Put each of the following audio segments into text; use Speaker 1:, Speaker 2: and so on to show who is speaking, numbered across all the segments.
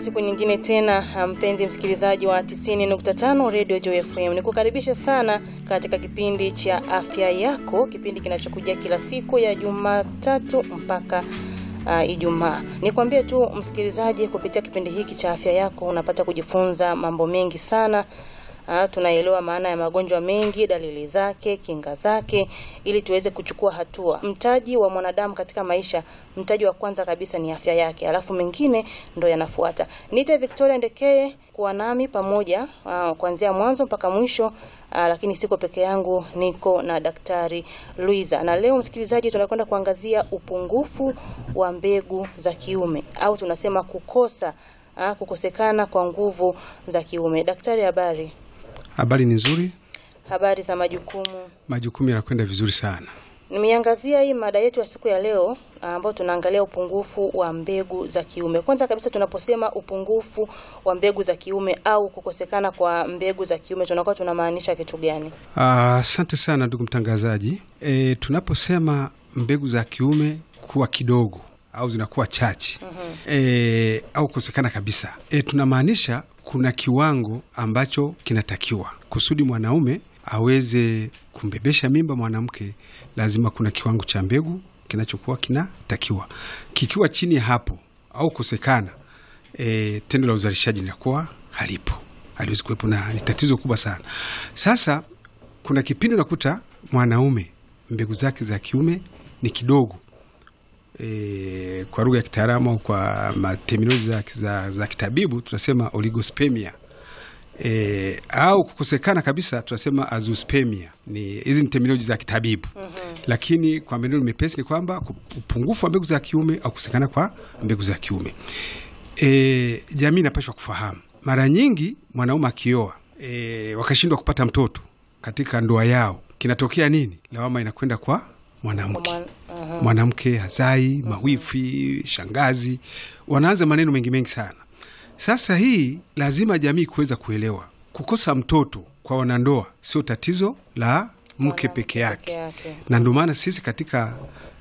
Speaker 1: siku nyingine tena, mpenzi msikilizaji wa 90.5 Radio Joy FM, nikukaribisha sana katika kipindi cha afya yako, kipindi kinachokuja kila siku ya Jumatatu mpaka uh, Ijumaa. Nikwambie tu msikilizaji, kupitia kipindi hiki cha afya yako unapata kujifunza mambo mengi sana. Uh, tunaelewa maana ya magonjwa mengi, dalili zake, kinga zake, ili tuweze kuchukua hatua. Mtaji wa mwanadamu katika maisha, mtaji wa kwanza kabisa ni afya yake, alafu mengine ndo yanafuata. Niite Victoria Ndekeye kuwa nami pamoja uh, kuanzia mwanzo mpaka mwisho. Uh, lakini siko peke yangu, niko na Daktari Luiza, na leo msikilizaji, tunakwenda kuangazia upungufu wa mbegu za kiume au tunasema kukosa, uh, kukosekana kwa nguvu za kiume. Daktari, habari?
Speaker 2: Habari ni nzuri,
Speaker 1: Habari za majukumu.
Speaker 2: majukumu yanakwenda vizuri sana.
Speaker 1: Nimeangazia hii mada yetu ya siku ya leo ambayo tunaangalia upungufu wa mbegu za kiume. Kwanza kabisa, tunaposema upungufu wa mbegu za kiume au kukosekana kwa mbegu za kiume tunakuwa tunamaanisha kitu gani?
Speaker 2: Asante sana ndugu mtangazaji. E, tunaposema mbegu za kiume kuwa kidogo au zinakuwa chache e, au kukosekana kabisa e, tunamaanisha kuna kiwango ambacho kinatakiwa kusudi mwanaume aweze kumbebesha mimba mwanamke, lazima kuna kiwango cha mbegu kinachokuwa kinatakiwa. Kikiwa chini ya hapo au kukosekana, e, tendo la uzalishaji linakuwa halipo, haliwezi kuwepo, na ni tatizo kubwa sana. Sasa kuna kipindi unakuta mwanaume mbegu zake za kiume ni kidogo e, kwa lugha ya kitaalamu au kwa materminoloji za, za, za kitabibu tunasema oligospermia e, au kukosekana kabisa tunasema azoospermia. Ni hizi ni terminoloji za kitabibu lakini kwa maneno mepesi ni kwamba ku- upungufu wa mbegu za kiume au kukosekana kwa mbegu za kiume. E, jamii inapashwa kufahamu mara nyingi mwanaume akioa e, wakashindwa kupata mtoto katika ndoa yao, kinatokea nini? Lawama inakwenda kwa mwanamke
Speaker 1: Mwan- aha.
Speaker 2: mwanamke hazai, mawifi, shangazi, wanaanza maneno mengi mengi sana. Sasa hii lazima jamii kuweza kuelewa, kukosa mtoto kwa wanandoa sio tatizo la mke peke yake,
Speaker 1: yake.
Speaker 2: na ndio maana sisi katika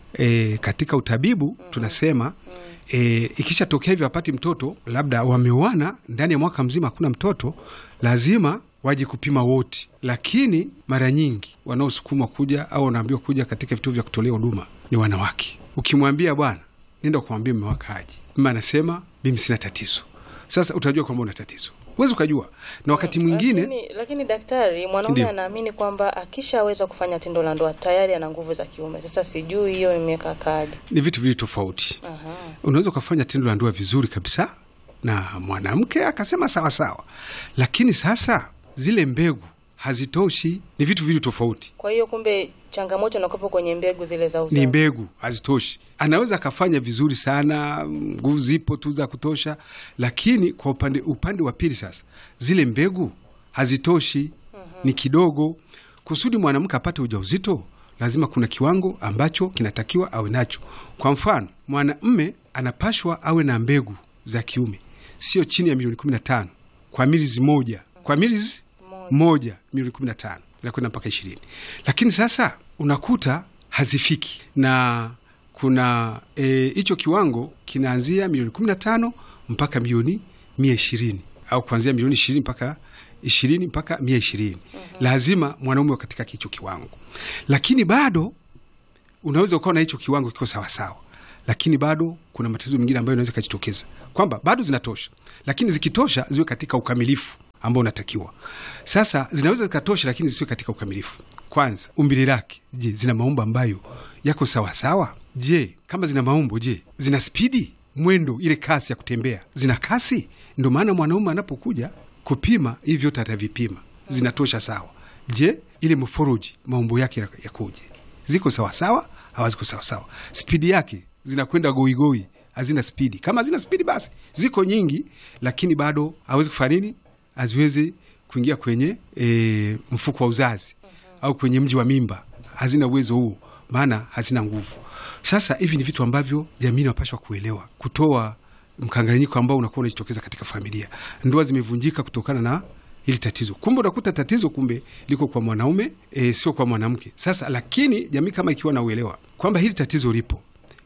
Speaker 2: e, katika utabibu tunasema e, ikishatokea hivyo apati mtoto, labda wameoana ndani ya mwaka mzima hakuna mtoto, lazima waje kupima wote, lakini mara nyingi wanaosukumwa kuja au wanaambiwa kuja katika vituo vya kutolea huduma ni wanawake. Ukimwambia bwana, nenda kumwambia mume wako aje, mama anasema mimi sina tatizo. Sasa utajua kwamba una tatizo, huwezi ukajua, na wakati mwingine
Speaker 1: Lakini, lakini daktari, mwanaume
Speaker 2: Ndiyo.
Speaker 1: anaamini kwamba akishaweza kufanya tendo la ndoa tayari ana nguvu za kiume. Sasa sijui hiyo imekaa kaje.
Speaker 2: ni vitu vili tofauti.
Speaker 1: Aha.
Speaker 2: unaweza ukafanya tendo la ndoa vizuri kabisa na mwanamke akasema sawa sawa, lakini sasa zile mbegu hazitoshi. Ni vitu vili tofauti,
Speaker 1: Kwa hiyo kumbe changamoto inakuwepo kwenye mbegu zile za
Speaker 2: ni
Speaker 1: uzazi.
Speaker 2: mbegu hazitoshi. Anaweza akafanya vizuri sana, nguvu zipo tu za kutosha, lakini kwa upande, upande wa pili sasa zile mbegu hazitoshi, ni kidogo. Kusudi mwanamke apate ujauzito, lazima kuna kiwango ambacho kinatakiwa awe nacho. Kwa mfano, mwanamme anapashwa awe na mbegu za kiume sio chini ya milioni 15 kwa milizi moja, kwa milizi moja milioni 15 zinakwenda mpaka ishirini, lakini sasa unakuta hazifiki na kuna hicho e, kiwango kinaanzia milioni 15 mpaka milioni mia ishirini au kuanzia milioni ishirini mpaka ishirini mpaka mia ishirini lazima mwanaume wa katika hicho kiwango, lakini bado unaweza ukawa na hicho kiwango kiko sawasawa, lakini bado kuna matatizo mengine ambayo inaweza ikajitokeza kwamba bado zinatosha, lakini zikitosha ziwe katika ukamilifu ambao unatakiwa. Sasa zinaweza zikatosha, lakini zisiwe katika ukamilifu. Kwanza umbile lake, je, zina maumbo ambayo yako sawasawa? Je, kama zina maumbo, je, zina spidi, mwendo, ile kasi ya kutembea, zina kasi? Ndio maana mwanaume anapokuja kupima hivi vyote atavipima, zinatosha sawa. Je, ile moforoji, maumbo yake yakoje? Ziko sawasawa? Hawaziko sawasawa? Spidi yake zinakwenda goigoi, hazina spidi. Kama hazina spidi, basi ziko nyingi, lakini bado hawezi kufanya nini, haziwezi kuingia kwenye e, mfuko wa uzazi au kwenye mji wa mimba, hazina uwezo huo, maana hazina nguvu. Sasa hivi ni vitu ambavyo jamii inapashwa kuelewa, kutoa mkanganyiko ambao unakuwa unajitokeza katika familia. Ndoa zimevunjika kutokana na hili tatizo. Kumbe unakuta tatizo kumbe liko kwa mwanaume e, sio kwa mwanamke. Sasa lakini jamii kama ikiwa na uelewa kwamba hili tatizo lipo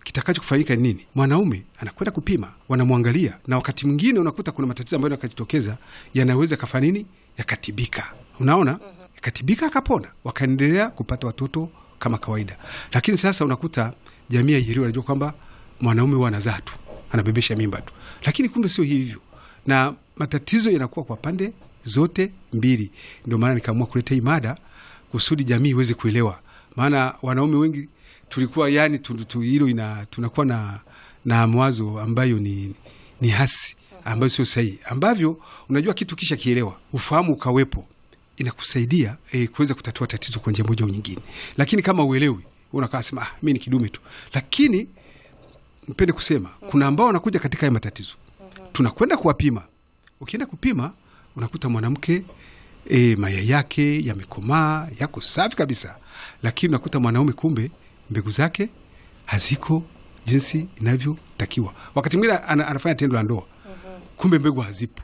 Speaker 2: kitakacho kufanyika ni nini? Mwanaume anakwenda kupima, wanamwangalia, na wakati mwingine unakuta kuna matatizo ambayo yakajitokeza yanaweza kafanya nini, yakatibika. Unaona, yakatibika, akapona, wakaendelea kupata watoto kama kawaida. Lakini sasa unakuta jamii haielewi, anajua kwamba mwanaume huwa anazaa tu, anabebesha mimba tu, lakini kumbe sio hivyo, na matatizo yanakuwa kwa pande zote mbili. Ndio maana nikaamua kuleta hii mada kusudi jamii iweze kuelewa, maana wanaume wengi tulikuwa yani tu, tu, hilo ina tunakuwa na, na mwazo ambayo ni, ni hasi ambayo sio sahihi, ambavyo unajua kitu kisha kielewa, ufahamu ukawepo, inakusaidia eh, kuweza kutatua tatizo kwa njia moja au nyingine. Lakini kama uelewi, unakaa sema ah, mi ni kidume tu. Lakini mpende kusema kuna ambao wanakuja katika haya matatizo, tunakwenda kuwapima. Ukienda kupima unakuta mwanamke e, mayai yake yamekomaa yako safi kabisa, lakini unakuta mwanaume kumbe mbegu zake haziko jinsi inavyotakiwa. Wakati mwingine ana, anafanya tendo la ndoa kumbe mbegu hazipo,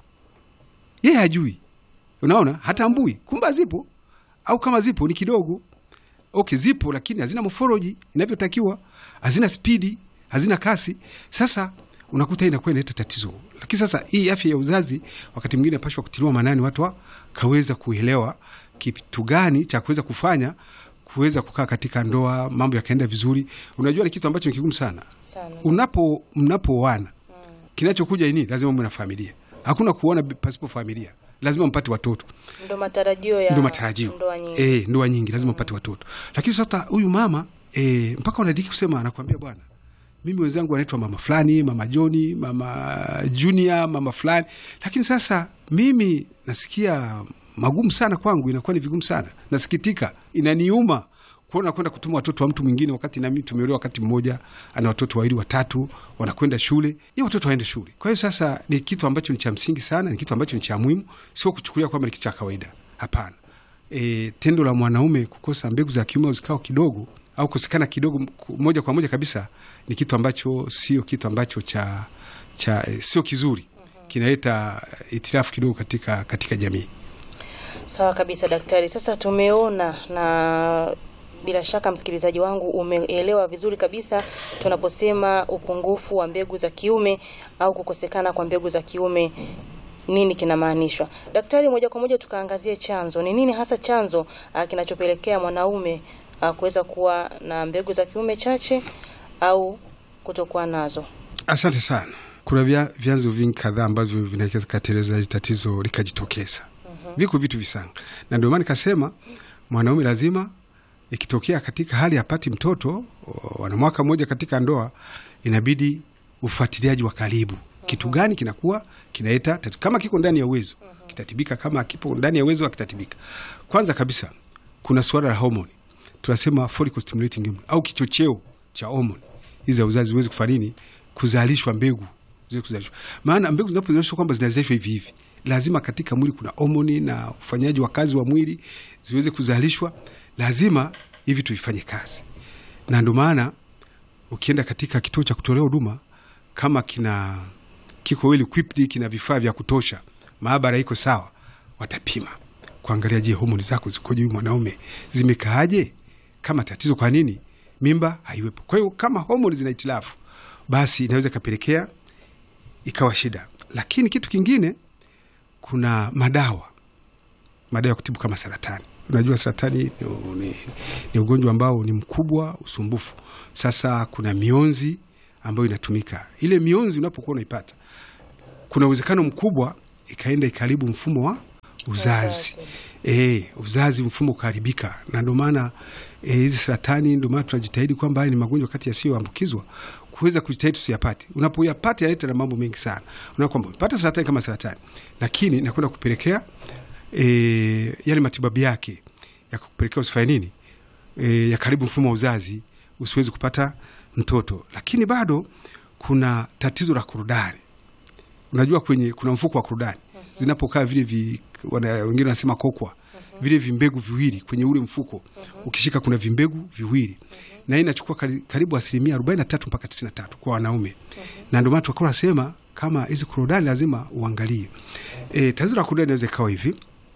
Speaker 2: yeye hajui, unaona, hatambui kumbe hazipo, au kama zipo ni kidogo. Okay, zipo lakini hazina mofoloji inavyotakiwa, hazina spidi, hazina kasi. Sasa unakuta inakuwa inaleta tatizo. Lakini sasa hii afya ya uzazi wakati mwingine pashwa kutiliwa manani, watu wakaweza kuelewa kitu gani cha kuweza kufanya kuweza kukaa katika ndoa, mambo yakaenda vizuri. Unajua ni kitu ambacho ni kigumu sana,
Speaker 1: sana.
Speaker 2: unapo mnapooana kinachokuja ini lazima mwe na familia. Hakuna kuona pasipo familia, lazima mpate watoto
Speaker 1: Ndo matarajio ya
Speaker 2: ndo matarajio
Speaker 1: ndoa nyingi.
Speaker 2: eh, ndoa nyingi lazima mpate watoto. Lakini sasa huyu mama eh, mpaka unadiki kusema, anakwambia bwana, mimi wenzangu wanaitwa mama fulani, mama Joni, mama Junior, mama fulani, lakini sasa mimi nasikia magumu sana kwangu, inakuwa ni vigumu sana, nasikitika, inaniuma kuona kwenda kutuma watoto wa mtu mwingine, wakati nami tumeolewa wakati mmoja, ana watoto wawili watatu, wanakwenda shule, ye watoto waende shule. Kwa hiyo sasa ni kitu ambacho ni cha msingi sana, ni kitu ambacho ni cha muhimu, sio kuchukulia kwamba ni kitu cha kawaida. Hapana. E, tendo la mwanaume kukosa mbegu za kiume au zikao kidogo au kukosekana kidogo ku- moja kwa moja kabisa ni kitu ambacho sio kitu ambacho cha, cha e, sio kizuri, kinaleta itilafu kidogo katika, katika jamii.
Speaker 1: Sawa kabisa daktari. Sasa tumeona na bila shaka msikilizaji wangu umeelewa vizuri kabisa tunaposema upungufu wa mbegu za kiume au kukosekana kwa mbegu za kiume nini kinamaanishwa. Daktari, moja kwa moja tukaangazie chanzo. Ni nini hasa chanzo ah, kinachopelekea mwanaume ah, kuweza kuwa na mbegu za kiume chache au kutokuwa nazo?
Speaker 2: Asante sana. Kuna vya, vyanzo vingi kadhaa ambavyo vinaweza kateleza hili tatizo likajitokeza. Viko vitu visanga, na ndio maana nikasema mwanaume lazima ikitokea katika hali apati mtoto, o, wana mwaka mmoja katika ndoa, inabidi ufuatiliaji wa karibu. Kitu gani kinakuwa kinaleta tatizo? Kama kiko ndani ya uwezo kitatibika, kama kipo ndani ya uwezo akitatibika. Kwanza kabisa kuna suala la homoni, tunasema follicle stimulating hormone au kichocheo cha homoni hizi za uzazi ziweze kufanya nini? Kuzalishwa mbegu ziweze kuzalishwa. Maana mbegu zinapozalishwa kwamba zinazalishwa hivi hivi, lazima katika mwili kuna homoni na ufanyaji wa kazi wa mwili ziweze kuzalishwa, lazima hivi tuifanye kazi, na ndio maana ukienda katika kituo cha kutolea huduma kama kina kiko well equipped, kina vifaa vya kutosha, maabara iko sawa, watapima kuangalia, je, homoni zako zikoje, huyu mwanaume zimekaaje, kama tatizo, kwa nini mimba haiwepo. Kwa hiyo kama homoni zina itilafu, basi inaweza ikapelekea ikawa shida. Lakini kitu kingine, kuna madawa madawa ya kutibu kama saratani. Unajua saratani ni, ni, ni ugonjwa ambao ni mkubwa, usumbufu. Sasa kuna mionzi ambayo inatumika. Ile mionzi unapokuwa unaipata, kuna uwezekano mkubwa ikaenda ikaribu mfumo wa uzazi
Speaker 1: Uzazi.
Speaker 2: e, uzazi mfumo ukaharibika, na ndio maana eh, hizi saratani, ndio maana tunajitahidi kwamba haya ni magonjwa kati yasiyoambukizwa kuweza kujitahidi tusiyapate. Unapoyapata yaleta na mambo mengi sana. Unaona kwamba umepata saratani kama saratani, lakini inakwenda kupelekea e, yale matibabu yake yakakupelekea usifanye nini, e, ya karibu mfumo wa uzazi usiwezi kupata mtoto. Lakini bado kuna tatizo la korodani. Unajua kwenye kuna mfuko wa korodani zinapokaa vile vi, wana, wengine wanasema kokwa vile vimbegu viwili kwenye ule mfuko ukishika, kuna vimbegu viwili na hii inachukua kari- karibu asilimia 43 mpaka 93 kwa wanaume, na ndio maana tukawa nasema kama hizi korodani lazima uangalie. E, tatizo la korodani inaweza ikawa hivi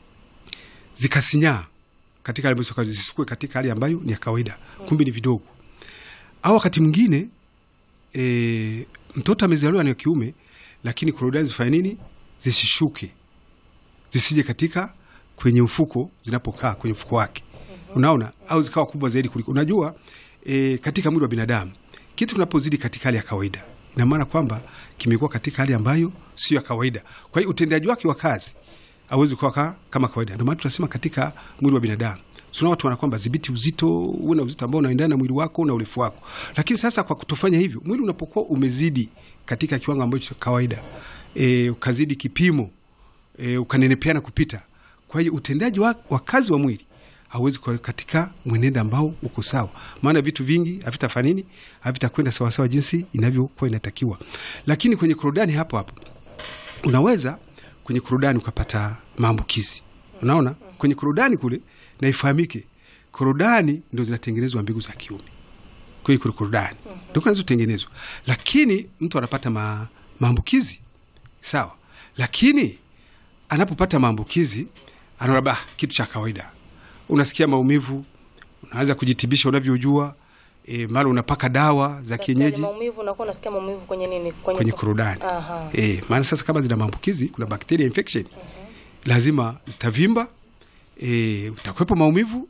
Speaker 2: zikasinyaa katika hali ambayo zisikue katika hali ambayo ni ya kawaida, kumbe ni vidogo, au wakati mwingine e, mtoto amezaliwa ni wa kiume, lakini korodani zifanye nini? Zisishuke, zisije katika kwenye mfuko zinapokaa kwenye mfuko wake, unaona, au zikawa kubwa zaidi kuliko. Unajua e, katika mwili wa binadamu kitu kinapozidi katika hali ya kawaida, ina maana kwamba kimekuwa katika hali ambayo sio ya kawaida. Kwa hiyo utendaji wake wa kazi hauwezi kuwa ka- kama kawaida. Ndio maana tunasema katika mwili wa binadamu tuna watu wana kwamba dhibiti uzito, uwe na uzito ambao unaendana na mwili wako na urefu wako. Lakini sasa kwa kutofanya hivyo, mwili unapokuwa umezidi katika kiwango ambacho cha kawaida, e, ukazidi kipimo, e, ukanenepeana kupita, kwa hiyo utendaji wa, wa kazi wa mwili hauwezi kuwa katika mwenendo ambao uko sawa, maana vitu vingi havitafanya nini, havitakwenda sawasawa jinsi inavyokuwa inatakiwa. Lakini kwenye korodani hapo hapo unaweza kwenye korodani ukapata maambukizi. Unaona, kwenye korodani kule, na ifahamike, korodani ndo zinatengenezwa mbegu za kiume. Kwa hiyo kule korodani ndo zinazotengenezwa, lakini mtu anapata ma, maambukizi sawa, lakini anapopata maambukizi anaona bah, kitu cha kawaida. Unasikia maumivu, unaanza kujitibisha unavyojua, e, mara unapaka dawa za
Speaker 1: Daktari,
Speaker 2: kienyeji
Speaker 1: maumivu unakuwa unasikia maumivu kwenye nini? Kwenye,
Speaker 2: kwenye korodani.
Speaker 1: Aha.
Speaker 2: E, maana sasa kama zina maambukizi, kuna bacteria infection lazima zitavimba, e, utakuwepo maumivu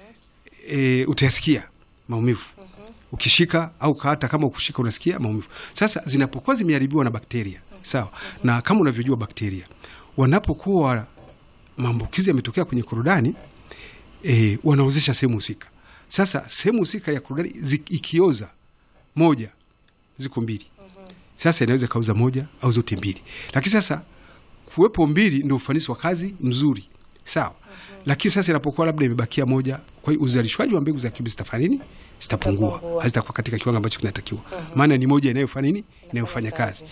Speaker 2: e, utayasikia maumivu ukishika au hata kama ukushika unasikia maumivu. Sasa zinapokuwa zimeharibiwa na bakteria sawa, na kama unavyojua bakteria wanapokuwa maambukizi yametokea kwenye korodani e, wanaozesha sehemu husika. Sasa sehemu husika ya korodani zi- ikioza moja, ziko mbili sasa inaweza kauza moja au zote mbili, lakini sasa kuwepo mbili ndio ufanisi wa kazi mzuri, sawa. Lakini sasa inapokuwa labda imebakia moja, kwa hiyo uzalishwaji wa mbegu za kiume zitafanya nini? Zitapungua,
Speaker 1: Zitapungua.
Speaker 2: hazitakuwa katika kiwango ambacho kinatakiwa, maana ni moja inayofanya nini? Inayofanya kazi.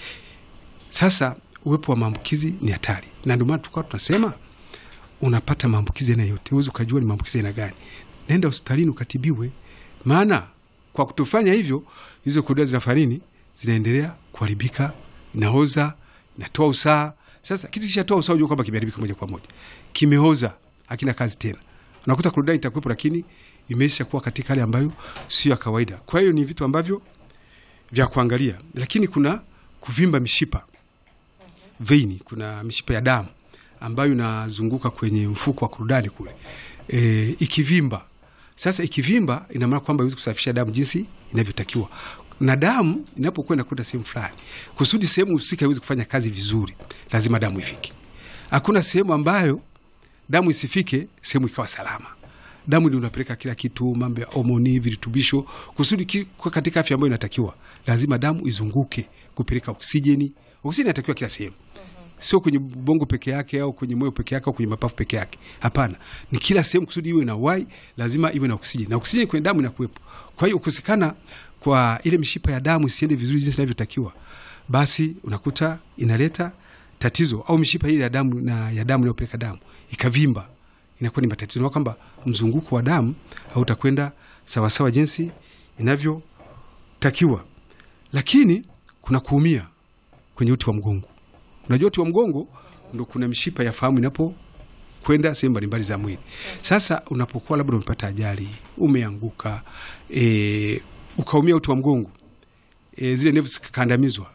Speaker 2: Sasa uwepo wa maambukizi ni hatari, na ndio maana tulikuwa tunasema unapata maambukizi aina yote, huwezi ukajua ni maambukizi aina gani. Nenda hospitalini ukatibiwe, maana kwa kutofanya hivyo hizo korodani zinafanya nini? Zinaendelea kuharibika, inaoza, inatoa usaha. Sasa kitu kishatoa usaha, unajua kwamba kimeharibika moja kwa moja, kimeoza, hakina kazi tena. Unakuta korodani itakuwepo, lakini imeisha kuwa katika hali ambayo sio ya kawaida. Kwa hiyo ni vitu ambavyo vya kuangalia, lakini kuna kuvimba mishipa veini, kuna mishipa ya damu ambayo inazunguka kwenye mfuko wa korodani kule, e, ikivimba. Sasa ikivimba, ina maana kwamba iwezi kusafisha damu jinsi inavyotakiwa, na damu inapokuwa inakwenda sehemu fulani, kusudi sehemu husika iweze kufanya kazi vizuri, lazima damu ifike. Hakuna sehemu ambayo damu isifike, sehemu ikawa salama. Damu ndio unapeleka kila kitu, mambo ya homoni, virutubisho, kusudi ki- kuwa katika afya ambayo inatakiwa. Lazima damu izunguke kupeleka oksijeni. Oksijeni inatakiwa kila sehemu, sio kwenye bongo peke yake au kwenye moyo peke yake au kwenye mapafu peke yake. Hapana, ni kila sehemu. Kusudi iwe na uhai, lazima iwe na oksijeni, na oksijeni kwenye damu inakuwepo. Kwa hiyo kukosekana kwa ile mishipa ya damu isiende vizuri jinsi inavyotakiwa, basi unakuta inaleta tatizo, au mishipa ile ya damu na ya damu inayopeleka damu ikavimba, inakuwa ni matatizo, na kwamba mzunguko wa damu hautakwenda sawasawa jinsi inavyotakiwa. Lakini kuna kuumia kwenye uti wa mgongo. Unajua uti wa mgongo ndo kuna mishipa ya fahamu inapo kwenda sehemu mbalimbali za mwili. Sasa unapokuwa labda umepata ajali, umeanguka, e, ukaumia uti wa mgongo, e, zile nevu zikakandamizwa,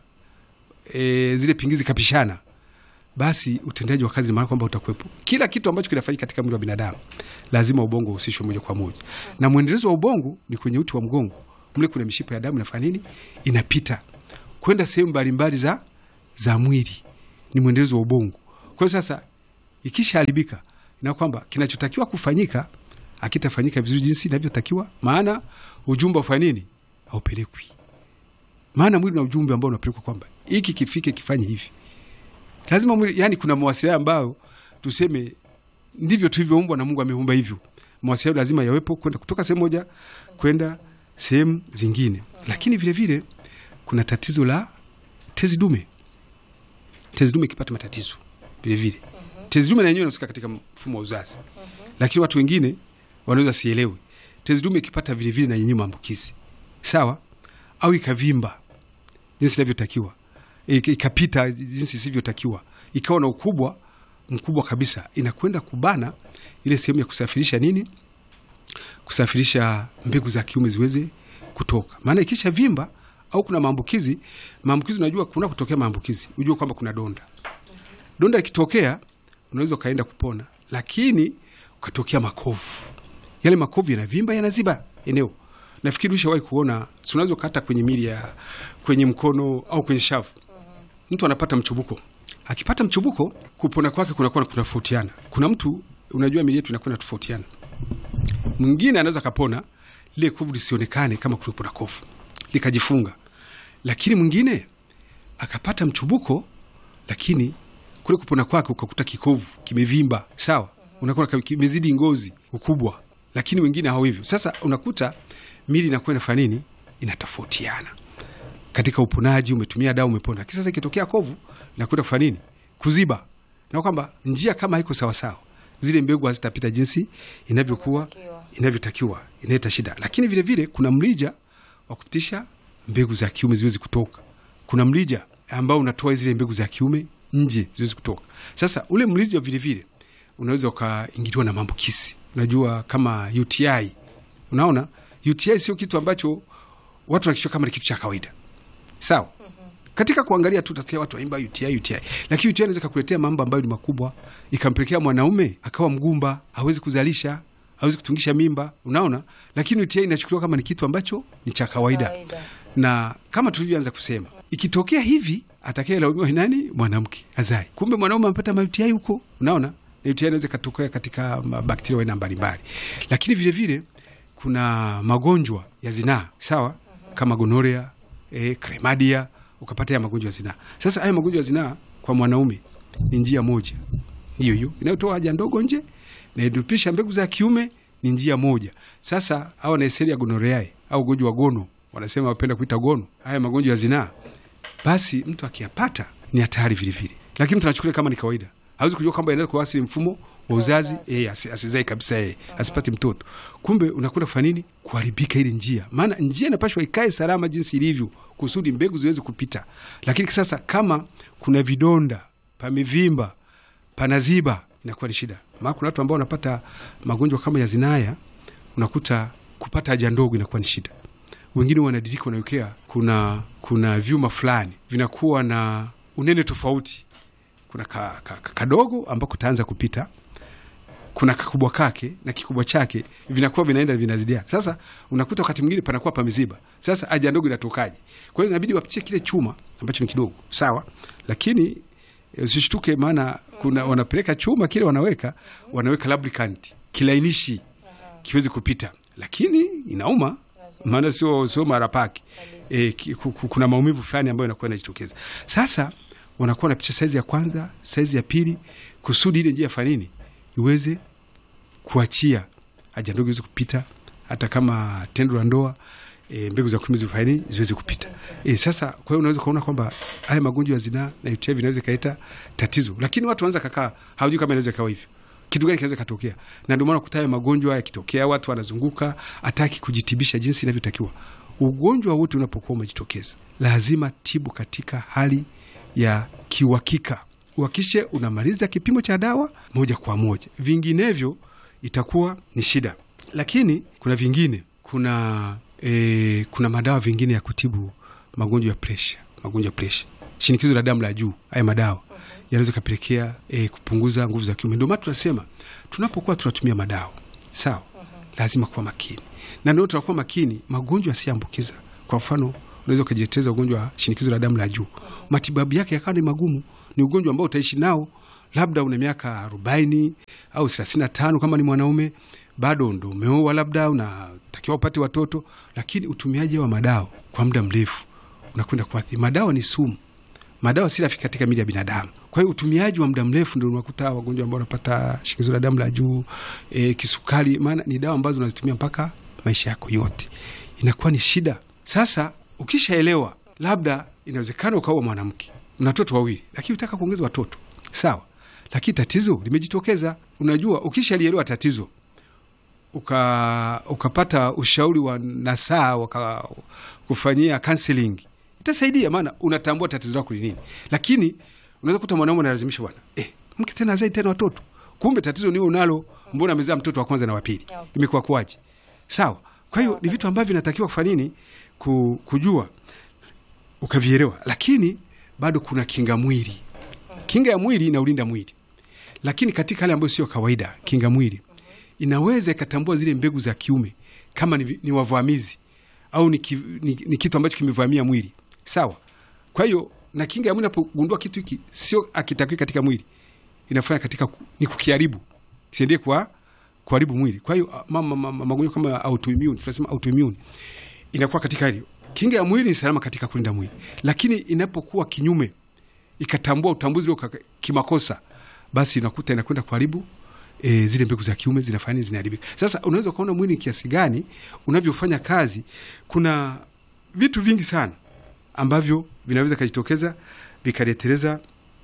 Speaker 2: e, zile pingizi kapishana, basi utendaji wa kazi maana kwamba utakuwepo. Kila kitu ambacho kinafanyika katika mwili wa binadamu lazima ubongo uhusishwe moja kwa moja, na mwendelezo wa ubongo ni kwenye uti wa mgongo. Mle kuna mishipa ya damu inafanya nini? Inapita kwenda sehemu mbalimbali za, za mwili, ni mwendelezo wa ubongo. Kwa hiyo sasa ikishaharibika, na kwamba kinachotakiwa kufanyika akitafanyika vizuri jinsi inavyotakiwa, maana ujumbe ufanye nini? Haupelekwi. Maana mwili na ujumbe ambao unapelekwa kwamba hiki kifike, kifanye hivi lazima mwili, yani kuna mawasiliano ambayo tuseme ndivyo tulivyoumbwa na Mungu ameumba hivyo. Mawasiliano lazima yawepo kwenda kutoka sehemu moja kwenda sehemu zingine, lakini vile vile kuna tatizo la tezi dume. Tezi dume ikipata matatizo vile vile, tezi dume na yenyewe inahusika katika mfumo wa uzazi, lakini watu wengine wanaweza sielewe. Tezi dume ikipata vile vile na yenyewe maambukizi sawa, au ikavimba jinsi inavyotakiwa ik- ikapita jinsi isivyotakiwa, ikawa na ukubwa mkubwa kabisa, inakwenda kubana ile sehemu ya kusafirisha nini, kusafirisha mbegu za kiume ziweze kutoka. Maana ikisha vimba au kuna maambukizi. Maambukizi unajua kuna kutokea maambukizi, ujue kwamba kuna donda. Donda likitokea unaweza ukaenda kupona, lakini ukatokea makovu. Yale makovu yanavimba, yanaziba eneo. Nafikiri ushawahi kuona, si unaweza ukata kwenye mili ya kwenye mkono au kwenye shavu, mtu anapata mchubuko. Akipata mchubuko, kupona kwake kunakuwa kunatofautiana. Kuna mtu unajua, mili yetu inakuwa inatofautiana. Mwingine anaweza kapona lile kovu lisionekane kama kuwepo na kovu likajifunga, lakini mwingine akapata mchubuko, lakini kule kupona kwake ukakuta kikovu kimevimba, sawa, unakuwa kimezidi ngozi ukubwa, lakini wengine hao hivyo. Sasa unakuta mili inakuwa inafanya nini, inatofautiana katika uponaji. Umetumia dawa umepona, lakini sasa ikitokea kovu inakwenda kufanya nini, kuziba, na kwamba njia kama haiko sawasawa, zile mbegu hazitapita jinsi inavyokuwa inavyotakiwa, inaleta shida. Lakini vile vile kuna mlija wa kupitisha mbegu za kiume ziwezi kutoka. Kuna mlija ambao unatoa zile mbegu za kiume nje ziwezi kutoka. Sasa ule mlija vile vile unaweza ukaingiliwa na maambukizi. Unajua kama UTI, unaona UTI sio kitu ambacho watu wanakishia kama ni kitu cha kawaida, sawa. Katika kuangalia tu utasikia watu waimba UTI UTI, lakini UTI inaweza kukuletea mambo ambayo ni makubwa, ikampelekea mwanaume akawa mgumba, hawezi kuzalisha hawezi kutungisha mimba, unaona. Lakini UTI inachukuliwa kama ni kitu ambacho ni cha kawaida, na kama tulivyoanza kusema, ikitokea hivi atakaye laumiwa nani? Mwanamke azai, kumbe mwanaume amepata ma UTI huko, unaona. Na UTI inaweza ikatokea katika bakteria aina mbalimbali, lakini vile vile kuna magonjwa ya zinaa, sawa, kama gonorea, eh, chlamydia, ukapata ya magonjwa ya zinaa. Sasa haya magonjwa ya zinaa kwa mwanaume ni njia moja hiyo hiyo inayotoa haja ndogo nje na idupisha mbegu za kiume ni njia moja. Sasa hawa naeseli ya gonoreae au ugonjwa wa gono, wanasema wapenda kuita gono, haya magonjwa ya zinaa, basi mtu akiyapata ni hatari vile vile, lakini mtu anachukulia kama ni kawaida, hawezi kujua kwamba inaweza kuasili mfumo wa uzazi eh, asizai kabisa eh, asipate mtoto. Kumbe unakwenda kufanya nini? Kuharibika ile njia, maana njia inapashwa ikae salama jinsi ilivyo, kusudi mbegu ziweze kupita. Lakini sasa kama kuna vidonda, pamevimba, panaziba inakuwa ni shida. Maana kuna watu ambao wanapata magonjwa kama ya zinaya, unakuta kupata haja ndogo inakuwa ni shida. Wengine wanadirika, wanawekea kuna kuna vyuma fulani vinakuwa na unene tofauti. Kuna ka, ka, ka, kadogo ambako taanza kupita, kuna kakubwa kake na kikubwa chake vinakuwa vinaenda vinazidia. Sasa unakuta wakati mwingine panakuwa pameziba. Sasa haja ndogo inatokaje? Kwa hiyo inabidi wapitie kile chuma ambacho ni kidogo, sawa, lakini usishtuke maana kuna wanapeleka chuma kile wanaweka wanaweka lubricant kilainishi kiwezi kupita, lakini inauma, maana sio sio mara pake e, kuna maumivu fulani ambayo inakuwa inajitokeza. Sasa wanakuwa wanapicha saizi ya kwanza, saizi ya pili, kusudi ile njia ya fanini iweze kuachia haja ndogo iweze kupita, hata kama tendo la ndoa E, mbegu za kiume zifanye ziweze kupita. E, sasa kwa hiyo unaweza kuona kwamba haya magonjwa ya zinaa na UTI vinaweza kaleta tatizo, lakini watu wanaweza kakaa hawajui kama inaweza kawa hivyo, kitu gani kinaweza katokea, na ndio maana kuta haya magonjwa yakitokea, watu wanazunguka hataki kujitibisha jinsi inavyotakiwa. Ugonjwa wote unapokuwa umejitokeza, lazima tibu katika hali ya kiuhakika, uhakishe unamaliza kipimo cha dawa moja kwa moja, vinginevyo itakuwa ni shida. Lakini kuna vingine, kuna E, kuna madawa vingine ya kutibu magonjwa ya presha, magonjwa ya presha, shinikizo la damu la juu. Haya madawa yanaweza kapelekea e, kupunguza nguvu za kiume. Ndio maana tunasema tunapokuwa tunatumia madawa sawa, lazima kuwa makini, na ndio tunakuwa makini magonjwa yasiambukiza. Kwa mfano, unaweza ukajiteteza ugonjwa wa shinikizo la damu la juu, matibabu yake yakawa ni magumu. Ni ugonjwa ambao utaishi nao labda una miaka arobaini au thelathini na tano kama ni mwanaume bado ndo umeoa, labda unatakiwa upate watoto, lakini utumiaji wa madawa kwa muda mrefu unakwenda kuathiri. Madawa ni sumu, madawa si rafiki katika mili ya binadamu. Kwa hiyo utumiaji wa muda mrefu ndio unakuta wagonjwa ambao wanapata shinikizo la damu la juu, e, kisukari, maana ni dawa ambazo unazitumia mpaka maisha yako yote, inakuwa ni shida. Sasa ukishaelewa, labda inawezekana ukaua mwanamke, mna watoto wawili, lakini utaka kuongeza watoto, sawa, lakini tatizo limejitokeza. Unajua, ukishalielewa tatizo uka ukapata ushauri wa nasaa waka kufanyia counseling itasaidia, maana unatambua tatizo lako ni nini. Lakini unaweza kuta mwanaume analazimisha bwana, eh, mke tena azai tena watoto, kumbe tatizo ni unalo, mbona amezaa mtoto wa kwanza na wa pili,
Speaker 1: Okay.
Speaker 2: imekuwa kuwaje? Sawa. Kwa hiyo ni vitu ambavyo vinatakiwa kufanya nini, ku, kujua. ukavielewa, lakini bado kuna kinga mwili. Kinga ya mwili inaulinda mwili, lakini katika hali ambayo sio kawaida, kinga mwili inaweza ikatambua zile mbegu za kiume kama ni, ni wavamizi au ni, ki, ni, ni kitu ambacho kimevamia mwili sawa. Kwa hiyo na kinga ya mwili inapogundua kitu hiki sio akitakiwi katika mwili, inafanya katika ku, ni kukiharibu kisiendie kwa kuharibu mwili. Kwa hiyo ma- ma- ma- magonjwa kama autoimmune, tunasema autoimmune inakuwa katika hali kinga ya mwili ni salama katika kulinda mwili, lakini inapokuwa kinyume, ikatambua utambuzi ule uka- kimakosa, basi inakuta inakwenda kuharibu e, zile mbegu za kiume zinafanya nini? zinaharibika. Sasa unaweza ukaona mwili ni kiasi gani unavyofanya kazi. Kuna vitu vingi sana ambavyo vinaweza kujitokeza vikaleteleza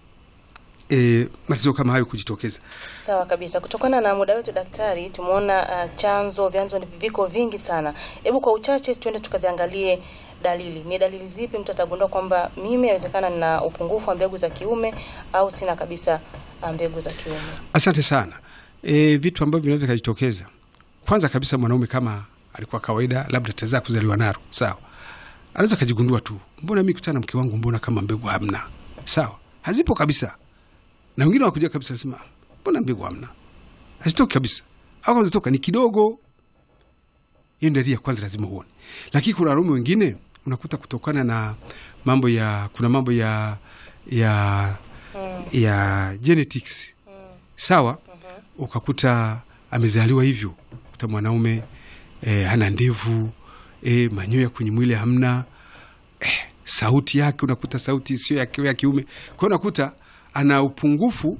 Speaker 2: e, matatizo kama hayo kujitokeza.
Speaker 1: Sawa kabisa. Kutokana na muda wetu daktari, tumeona uh, chanzo vyanzo ni viko vingi sana. Hebu kwa uchache tuende tukaziangalie dalili. Ni dalili zipi mtu atagundua kwamba mimi inawezekana nina upungufu wa mbegu za kiume au sina kabisa uh, mbegu za kiume?
Speaker 2: Asante sana. E, vitu ambavyo vinaweza kujitokeza, kwanza kabisa, mwanaume kama alikuwa kawaida, labda tazaa kuzaliwa naro, sawa, anaweza kajigundua tu, mbona mi kutana na mke wangu, mbona kama mbegu hamna, sawa, hazipo kabisa. Na wengine wakuja kabisa sema, mbona mbegu hamna, hazitoki kabisa, au kama zitoka ni kidogo. Hiyo ndio dalili ya kwanza, lazima uone. Lakini kuna wanaume wengine unakuta kutokana na mambo ya kuna mambo ya ya ya genetics sawa, ukakuta amezaliwa hivyo, kuta mwanaume eh, hana ndevu eh, manyoya kwenye mwili hamna eh, sauti yake unakuta sauti sio ya, ya kiume. Kwa hiyo unakuta ana upungufu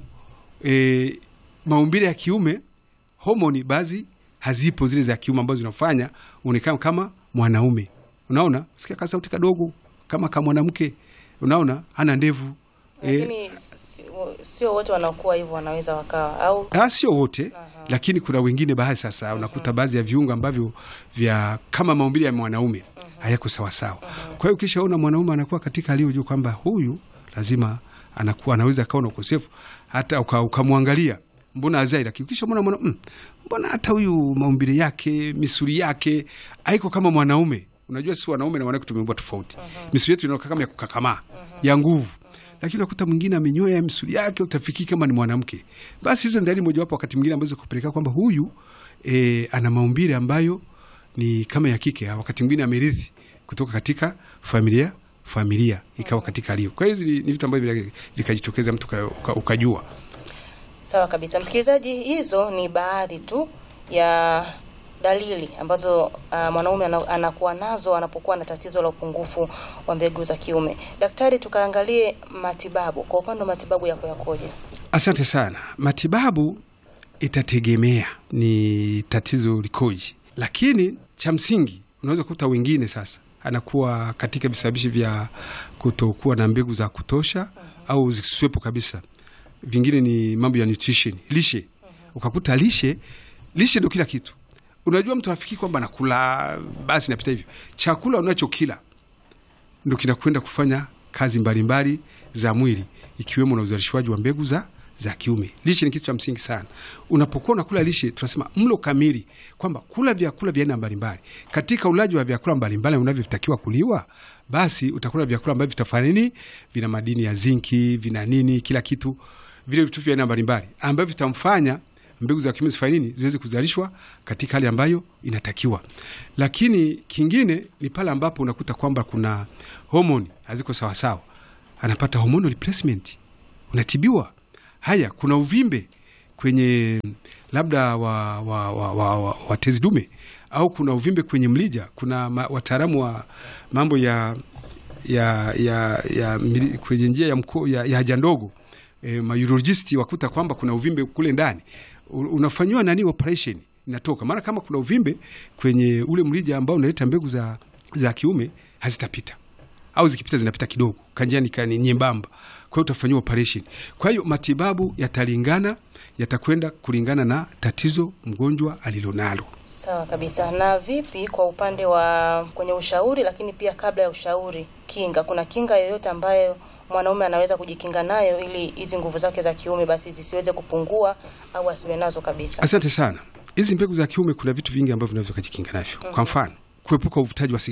Speaker 2: eh, maumbile ya kiume, homoni baadhi hazipo zile za kiume ambazo zinafanya uonekana kama mwanaume. Unaona, sikia ka sauti kadogo kama kama mwanamke, unaona ana ndevu eh,
Speaker 1: Lakini si- sio wote wanaokuwa hivyo wanaweza wakawa au
Speaker 2: Ah, sio wote lakini kuna wengine baadhi sasa unakuta baadhi ya viungo ambavyo vya kama maumbile ya mwanaume hayako sawasawa. Kwa hiyo ukishaona mwanaume anakuwa katika hali hiyo, jua kwamba huyu lazima anakuwa anaweza akawa na ukosefu, hata uka- ukamwangalia mbona azai, lakini ukishamwona mwana mm, mbona hata huyu maumbile yake misuli yake haiko kama mwanaume. Unajua si wanaume na wanawake tumeumbwa tofauti. Misuli yetu inakaa kama ya kukakamaa ya nguvu lakini unakuta mwingine amenyoya misuli yake, utafikiri kama ni mwanamke. Basi hizo ni dalili mojawapo, wakati mwingine ambazo kupelekea kwamba huyu e, ana maumbile ambayo ni kama ya kike, au wakati mwingine amerithi kutoka katika familia familia ikawa katika hali hiyo. Kwa hiyo hizi ni vitu ambavyo vika- vikajitokeza mtu uka- uka- ukajua.
Speaker 1: Sawa kabisa, msikilizaji, hizo ni baadhi tu ya dalili ambazo uh, mwanaume ana- anakuwa nazo anapokuwa na tatizo la upungufu wa mbegu za kiume. Daktari, tukaangalie matibabu. Kwa upande wa matibabu yako yakoje?
Speaker 2: Asante sana. Matibabu itategemea ni tatizo likoje, lakini cha msingi unaweza kukuta wengine sasa anakuwa katika visababishi vya kutokuwa na mbegu za kutosha au zisiwepo kabisa. Vingine ni mambo ya nutrition, lishe. Ukakuta lishe, lishe ndo kila kitu. Unajua, mtu anafikiri kwamba nakula basi napita hivyo. Chakula unachokila ndo kinakwenda kufanya kazi mbalimbali za mwili ikiwemo na uzalishwaji wa mbegu za za kiume. Lishe ni kitu cha msingi sana. Unapokuwa unakula lishe, tunasema mlo kamili, kwamba kula vyakula vya aina mbalimbali. Katika ulaji wa vyakula mbalimbali unavyotakiwa kuliwa, basi utakula vyakula ambavyo vitafanya nini, vina madini ya zinki, vina nini, kila kitu, vile vitu vya aina mbalimbali ambavyo vitamfanya mbegu za kiume zifanye nini, ziweze kuzalishwa katika hali ambayo inatakiwa. Lakini kingine ni pale ambapo unakuta kwamba kuna homoni haziko sawasawa, anapata hormonal replacement, unatibiwa. Haya, kuna uvimbe kwenye labda wa, wa, wa, wa, wa, wa tezi dume au kuna uvimbe kwenye mlija. Kuna ma, wataalamu wa mambo ya ya, ya, ya mili- kwenye njia ya, mko, ya, ya haja ndogo e, maurologisti wakuta kwamba kuna uvimbe kule ndani, U- unafanyiwa nani operation inatoka. Maana kama kuna uvimbe kwenye ule mlija ambao unaleta mbegu za, za kiume hazitapita au zikipita zinapita kidogo, kanjiani kani nyembamba, kwa hiyo utafanyiwa operation. Kwa hiyo matibabu yatalingana, yatakwenda kulingana na tatizo mgonjwa alilonalo.
Speaker 1: Sawa kabisa. Na vipi kwa upande wa kwenye ushauri, lakini pia kabla ya ushauri, kinga? Kuna kinga yoyote ambayo mwanaume anaweza kujikinga nayo ili hizi nguvu zake za kiume basi zisiweze kupungua au asiwe nazo kabisa?
Speaker 2: Asante sana. Hizi mbegu za kiume kuna vitu vingi ambavyo vinaweza kujikinga navyo. Kwa mfano, kuepuka uvutaji wa sigara.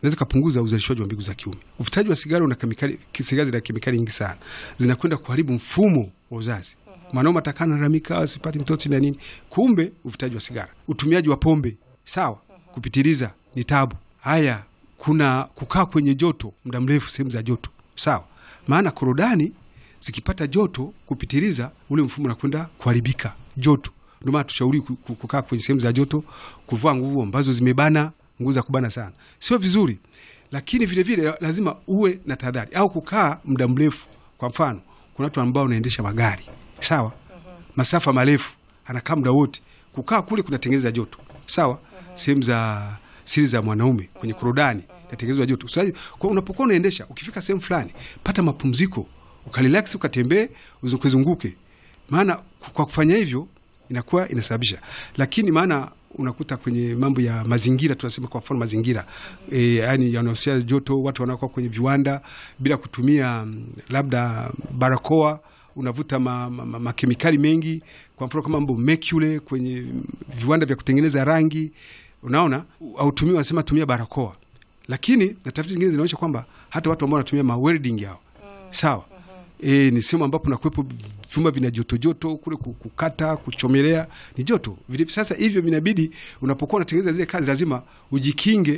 Speaker 2: inaweza kupunguza uzalishaji wa mbegu za kiume. Uvutaji wa sigara una kemikali, sigara zina kemikali nyingi sana, zinakwenda kuharibu mfumo wa uzazi. Mwanaume atakaa nalalamika asipati mtoto na nini, kumbe uvutaji wa sigara. Utumiaji wa pombe, sawa, kupitiliza ni tabu. Haya, kuna kukaa kwenye joto muda mrefu, sehemu za joto, sawa, maana korodani zikipata joto kupitiliza, ule mfumo unakwenda kuharibika joto. Ndio maana tushauri kukaa kwenye sehemu za joto, kuvaa nguo ambazo zimebana, nguo za kubana sana sio vizuri, lakini vile vile lazima uwe na tahadhari, au kukaa muda mrefu. Kwa mfano, kuna watu ambao wanaendesha magari sawa, masafa marefu, anakaa muda wote, kukaa kule kunatengeneza joto sawa. Sehemu za siri za mwanaume kwenye korodani natengenezwa joto. Sasa kwa unapokuwa unaendesha, ukifika sehemu fulani, pata mapumziko, ukarelax, ukatembee, uzunguke, maana kwa kufanya hivyo inakuwa inasababisha, lakini maana unakuta kwenye mambo ya mazingira, tunasema kwa mfano mazingira e, yani yanahusia joto, watu wanakuwa kwenye viwanda bila kutumia labda barakoa, unavuta makemikali ma, ma, ma mengi, kwa mfano kama mambo mercury kwenye viwanda vya kutengeneza rangi, unaona autumii, wanasema tumia barakoa, lakini na tafiti zingine zinaonyesha kwamba hata watu ambao wanatumia ma welding yao sawa E, ni sehemu ambapo nakuwepo vyuma vina joto joto kule kukata kuchomelea ni joto vile. Sasa hivyo vinabidi unapokuwa unatengeneza zile kazi lazima ujikinge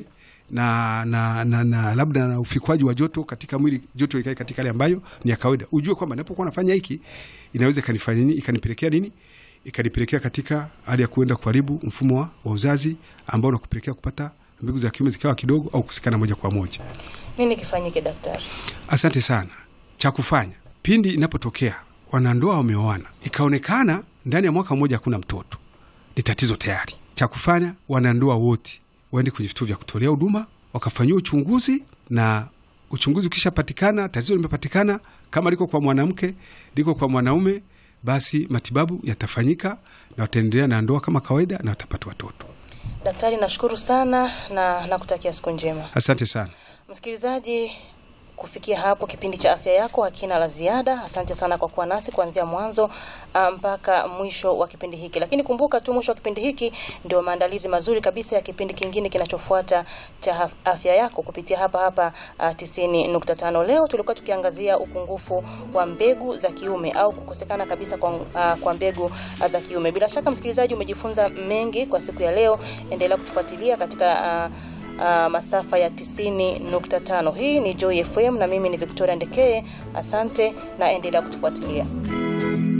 Speaker 2: na, na, na, na labda na ufikwaji wa joto katika mwili, joto likae katika hali ambayo ni ya kawaida. Ujue kwamba napokuwa nafanya hiki inaweza ikanifanya nini, ikanipelekea nini, ikanipelekea katika hali ya kuenda kuharibu mfumo wa, wa uzazi ambao unakupelekea kupata mbegu za kiume zikawa kidogo au kusikana moja kwa moja.
Speaker 1: Nini kifanyike daktari?
Speaker 2: Asante sana. Cha kufanya pindi inapotokea wanandoa wameoana ikaonekana ndani ya mwaka mmoja hakuna mtoto, ni tatizo tayari. Cha kufanya wanandoa wote waende kwenye vituo vya kutolea huduma wakafanyiwa uchunguzi, na uchunguzi ukishapatikana, tatizo limepatikana, kama liko kwa mwanamke, liko kwa mwanaume, basi matibabu yatafanyika na wataendelea na ndoa kama kawaida na watapata watoto.
Speaker 1: Daktari, nashukuru sana na nakutakia siku njema.
Speaker 2: Asante sana
Speaker 1: msikilizaji. Kufikia hapo kipindi cha afya yako hakina la ziada. Asante sana kwa kuwa nasi kuanzia mwanzo mpaka mwisho wa kipindi hiki, lakini kumbuka tu mwisho wa kipindi hiki ndio maandalizi mazuri kabisa ya kipindi kingine kinachofuata cha afya yako kupitia hapa hapa tisini nukta tano. Leo tulikuwa tukiangazia upungufu wa mbegu za kiume au kukosekana kabisa kwa, uh, kwa mbegu za kiume. Bila shaka msikilizaji, umejifunza mengi kwa siku ya leo. Endelea kutufuatilia katika uh, Uh, masafa ya 90.5. Hii ni Joy FM na mimi ni Victoria Ndekeye. Asante na endelea kutufuatilia.